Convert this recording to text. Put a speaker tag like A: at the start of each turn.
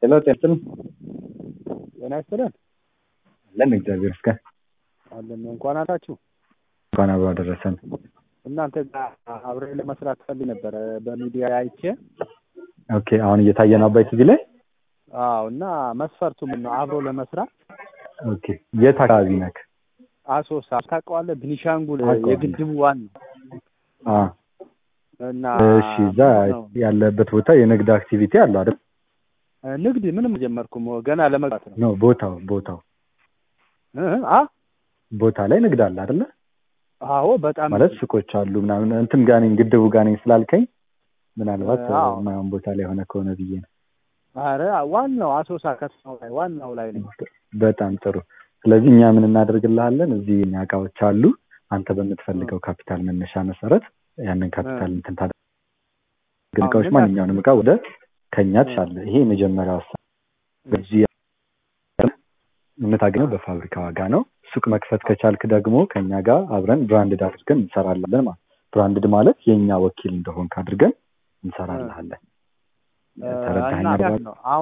A: ሄሎ ጤና ይስጥልኝ።
B: ጤና ይስጥልን።
A: አለን እግዚአብሔር ይመስገን።
B: አለን እንኳን አላችሁ።
A: እንኳን አብሮ አደረሰን።
B: እናንተ ጋር አብሬ ለመስራት ፈልግ ነበረ በሚዲያ አይቼ።
A: ኦኬ አሁን እየታየ ነው አባይ ቲቪ ላይ።
B: አዎ እና መስፈርቱ ምን ነው አብሮ ለመስራት?
A: ኦኬ የት አካባቢ ነክ?
B: አሶሳ ታውቀዋለህ? ቢኒሻንጉል
A: አውቀዋለሁ።
B: የግድቡ ዋና
A: አ
B: እና
A: እሺ እዛ ያለበት ቦታ የንግድ አክቲቪቲ አለው አይደል?
B: ንግድ ምንም አልጀመርኩም ገና ለመግባት ነው።
A: ኖ ቦታው ቦታው
B: እ አ
A: ቦታ ላይ ንግድ አለ አይደለ?
B: አዎ በጣም
A: ማለት ሱቆች አሉ ምናምን እንትን ጋር ነኝ ግድቡ ጋር ነኝ ስላልከኝ ምናልባት
B: አዎ።
A: የማይሆን ቦታ ላይ የሆነ ከሆነ ብዬ ነው።
B: አረ ዋናው አሶሳ ከተማው ላይ ዋናው ላይ ነኝ።
A: በጣም ጥሩ። ስለዚህ እኛ ምን እናደርግልሃለን? እዚህ እኛ እቃዎች አሉ። አንተ በምትፈልገው ካፒታል መነሻ መሰረት ያንን ካፒታል እንትን ታደርግ ግን እቃዎች
B: ምን
A: ማንኛውንም እቃ ወደ ከኛ ትሻለህ። ይሄ የመጀመሪያው ሀሳብ። በዚህ የምታገኘው በፋብሪካ ዋጋ ነው። ሱቅ መክፈት ከቻልክ ደግሞ ከኛ ጋር አብረን ብራንድድ አድርገን እንሰራለን ማለት ብራንድድ ማለት የእኛ ወኪል እንደሆንክ አድርገን እንሰራልሃለን። ተረዳኸኝ?
B: እና
A: አርባ
B: ነው አሁን